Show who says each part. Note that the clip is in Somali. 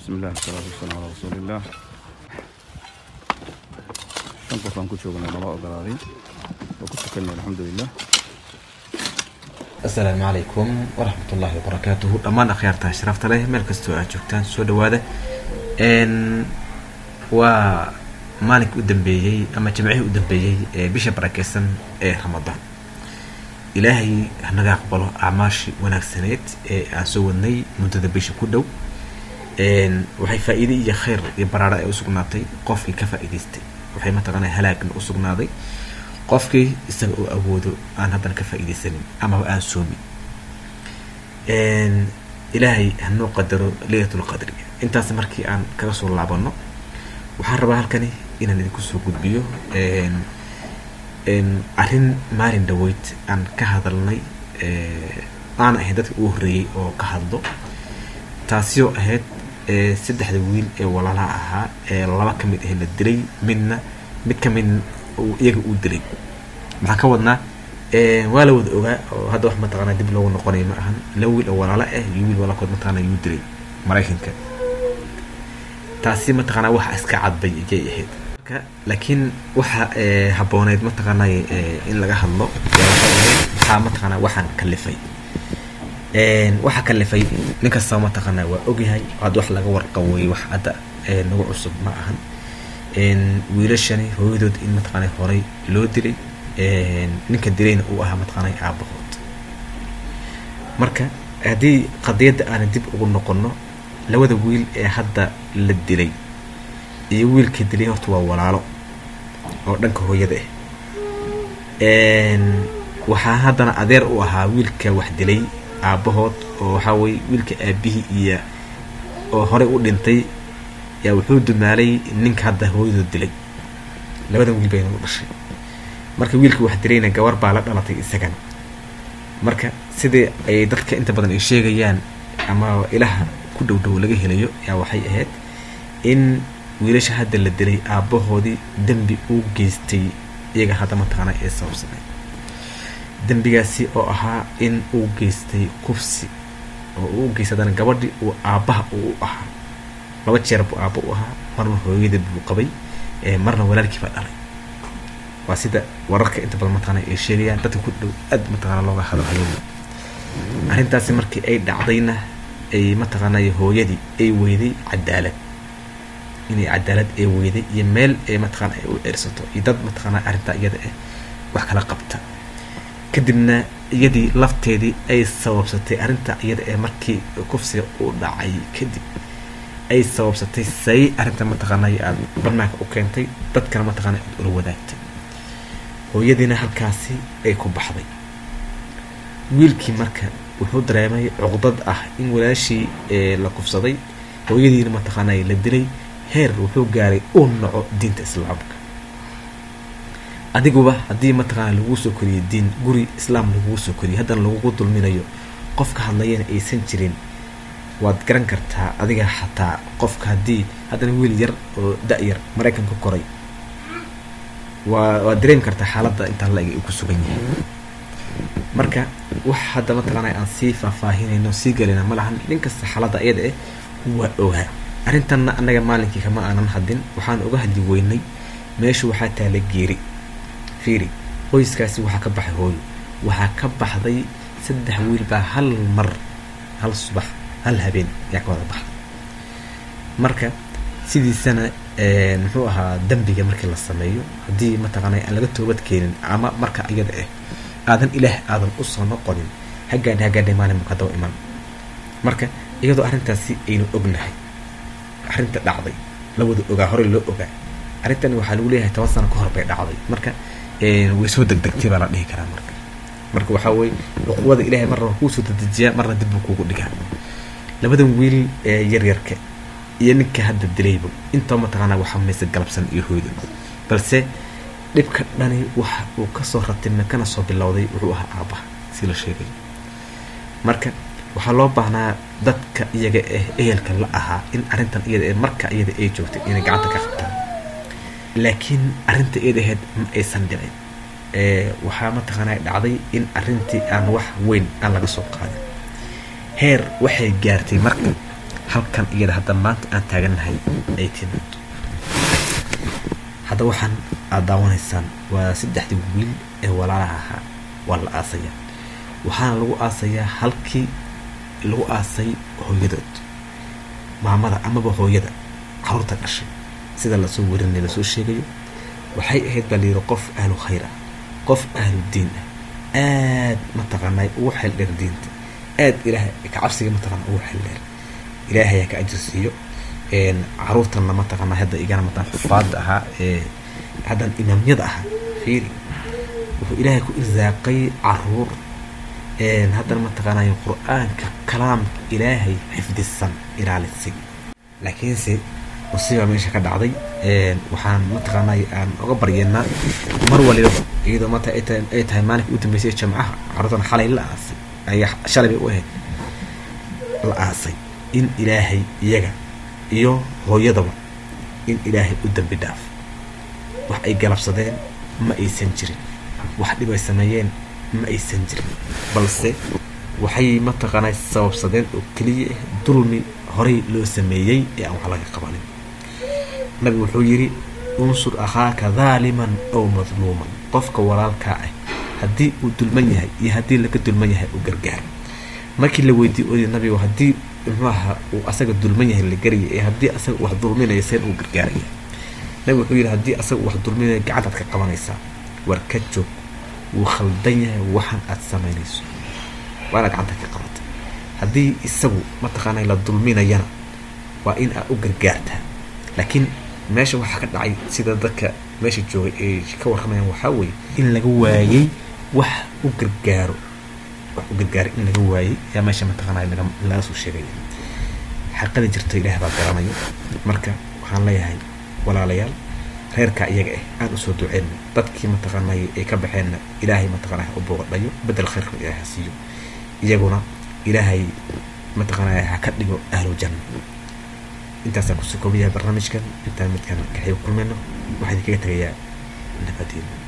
Speaker 1: bismi illah wasalaatu wasalaamu calaa rasuuliillah shan qof aan ku joognay nala ogolaaday oo ku tukanay alxamdulilah
Speaker 2: asalaamu calaykum waraxmat ullaahi wabarakaatuhu dhammaan akhyaarta sharafta leh meel kastoo aad joogtaan soo dhawaada n waa maalinkii u dambeeyey ama jimcihii u dambeeyey ee bisha barakeysan ee ramadaan ilaahay hanaga aqbalo acmaashii wanaagsaneed ee aan soo wadnay muddada bisha ku dhow waxay faa-iide iyo khayr iyo baraaro ay usugnaatay qofkii ka faa-iidaystay waxay mataqaana halaagna usugnaaday qofkii isaga oo awoodo aan haddana ka faa-iidaysanin amaba aan soomin ilaahay hanoo qadaro leylatul qadri intaas markii aan kaga soo laabano waxaan rabaa halkani inaan idinku soo gudbiyo arrin maalin dhaweyd aan ka hadalnay aan ahayn dadka ugu horreeyey oo ka hadlo taasi oo ahayd saddexda wiil ee walaalaha ahaa ee laba ka mid ah la dilay midna mid ka mid iyaga uu dilay maxaa ka wadnaa waa la wada ogaa oo hadda wax mataqaana dib loogu noqonayo ma ahan laba wiil oo walaalo ah iyo wiil walaalkood mataqaana yuu dilay maraykanka taasi mataqaanaa waxa iska cadbay ayay ahayd marka laakiin waxa habbooneyd mataqaanay in laga hadlo maxaa mataqaanaa waxaan kalifay waxa kalifay nin kastaba mataqaanaa waa ogyahay hadda wax laga warqaway wax hadda nagu cusub ma ahan wiilashani hooyadood in mataqaana horay loo dilay ninka dilayna uu ahaa mataqaanay aabahood marka haddii qadiyadda aana dib ugu noqono labada wiil ee hadda la dilay iyo wiilka dilay horta waa walaalo oo dhanka hooyada ah waxaa haddana adeer u ahaa wiilka wax dilay aabahood oo waxaa weye wiilka aabihii iyo oo horey u dhintay yaa wuxuu dumaalay ninka hadda hooyadood dilay labadan wiil bayna u dhashay marka wiilka wax dilayna gabar baa la dhalatay isagana marka sidii ay dadka inta badan ay sheegayaan ama ilaha ku dhow dhow laga helayo yaa waxay ahayd in wiilasha hadda la dilay aabahoodii dembi uu geystay iyaga hadda mataqaana ee sababsanay dembigaasi oo ahaa in uu geystay kufsi oo uu u geystay haddana gabadhii uu aabbaha uu u ahaa laba jeer buu aabba u ahaa marna hooyada buu qabay marna walaalkii baa dhalay waa sida wararka inta badan mataqaana ay sheegayaan dadka ku dhow aad mataqaana looga hadalhayo arrintaasi markii ay dhacdayna ay mataqaanay hooyadii ay weyday cadaalad inay cadaalad ay weyday iyo meel ay mataqaana ay u ceersato iyo dad mataqaana arrintaa iyada ah wax kala qabta kadibna iyadii lafteedii ay sababsatay arrinta iyada ee markii kufsiga u dhacay kadib ay sababsatay say arrinta mataqaanay aada barnaanka u keentay dadkana mataqaana aad ula wadaagtay hooyadiina halkaasi ay ku baxday wiilkii marka wuxuu dareemay cuqdad ah in walaashii la kufsaday hooyadiina mataqaanay la dilay heer wuxuu gaaray uu naco diinta islaamka adiguba haddii mataqaana laguu soo koriyay diin guri islaam laguu soo koriyay haddana lagugu dulminayo qofka hadlayana aysan jirin waad garan kartaa adiga xataa qofka haddii haddana wiil yar oo da-yar maraykanka koray waa waad dareemi kartaa xaaladda intaa la-eg uu ku sugan yahay marka wax hadda mataqaana aan sii faahfaahinayno sii galayna ma lahan nin kasta xaaladda iyada eh waa ogaa arrintanna annaga maalinkii kama aanan hadin waxaan uga hadli weynay meesha waxaa taala geeri fiiri qoyskaasi waxaa ka baxay hooyo waxaa ka baxday saddex wiil baa hal mar hal subax hal habeen yaa ka wada baxday marka sidiisana muxuu ahaa dembiga markii la sameeyo haddii mataqaana aan laga toobad keenin ama marka iyada ah aadan ilaah aadan usoo noqonin hagaadha hagaadhay maalin marka daba iman marka iyadoo arrintaasi aynu ognahay arrinta dhacday la wada ogaa horey loo ogaa arrintani waxaa lagu leeyahay toban sano ka hor bay dhacday marka way soo degdegtay baa la dhihi karaa marka marka waxaa weye cuquwada ilahay marna waa kuusoo dedejiyaa marna dib buu kuugu dhigaa labadan wiil ee yaryarka iyo ninka hadda dilayba intaba mataqaanaa waxaa mayse galabsan iyo hooyda balse dhibka dhani waxa uu kasoo ratibna kana soo bilowday wuxuu ahaa aabbaha si la sheegay marka waxaa loo baahnaa dadka iyaga ah ehelka la ahaa in arrintan iyada ee marka iyada ay joogtay inay gacanta ka qabtaan laakiin arrinta iyada ahayd ma aysan dhicin waxaa mataqaanaa dhacday in arrintii aan wax weyn aan laga soo qaadin heer waxay gaartay marka halkan iyada hadda maanta aan taagannahay ay timaado hadda waxaan aad daawanaysaan waa saddexdii wiil ee walaalaha ahaa waa la aasaya waxaana lagu aasayaa halkii lagu aasay hooyadood maamada amaba hooyada caruurta dhashay sida lasoo warinay lasoo sheegayo waxay ahayd baa layidhi qof ahlu khayr ah qof ahlu diin ah aad mataqaanay ugu xeel dheer diinta aad ilaah kacabsiga mataqaana ugu xeel dheer ilaahay ka ajir siiyo caruurtanna mataqaana hadda igana mataan xufaada ahaa ee haddan imaamyada ahaa fiiri wuxuu ilaahay ku irsaaqay caruur haddana mataqaanay qur-aanka kalaamka ilaahay xifdisan ilaalisay laakiinse musiiba meesha ka dhacday waxaan mataqaanay aan uga baryeennaa mar waliba iyadoo maanta ay tahay maalinka u dambeysay jamcaha caruurtan xalay la aasay ayaa shalay bay u ahayd la aasay in ilaahay iyaga iyo hooyadaba in ilaahay u dambi dhaaf wax ay galabsadeen ma aysan jirin wax dhib ay sameeyeen ma aysan jirin balse waxay mataqaanay sababsadeen oo keliya ah dulmi horey loo sameeyey ee aan wax laga qabanin nabigu wuxuu yidhi unsur akhaaka daaliman ow madluuman qofka walaalkaa ah haddii uu dulman yahay iyo haddii laga dulman yahay u gargaar markii la weydiiye oy nabigu haddii muxuaha uu asaga dulman yahay la garaya ee haddii asaga wax dulminaya seen uu gargaaraya nabigu wuxuu yidhi haddii asaga wax dulminaya gacantaad ka qabanaysaa war ka joog wuu khaldan yahay waxaan aad samaynayso waa inaad gacanta ka qabata haddii isagu mataqaanay la dulminayana waa in aad u gargaartaa laakiin meesha waxaa ka dhacay sida dadka meesha joogay ay ka warramayaan waxaa weeye in laga waayey wax u gargaaro wax u gargaaray in laga waayey ayaa meesha mataqaanay laga laga soo sheegaya xaqada jirto ilaah baa garanayo marka waxaan leeyahay walaalayaal reerka iyaga ah aan usoo duceyno dadkii mataqaanay ay ka baxeenna ilaahay mataqaanay ha u booqadhayo bedel khayrka ilaahay ha siiyo iyaguna ilaahay mataqaanay ha ka dhigo ahlu janna intaasaan kusoo koobayahay barnaamijkan intaan midkan kaxay kulmayno waxaan idinkaga tegayaa nabadiina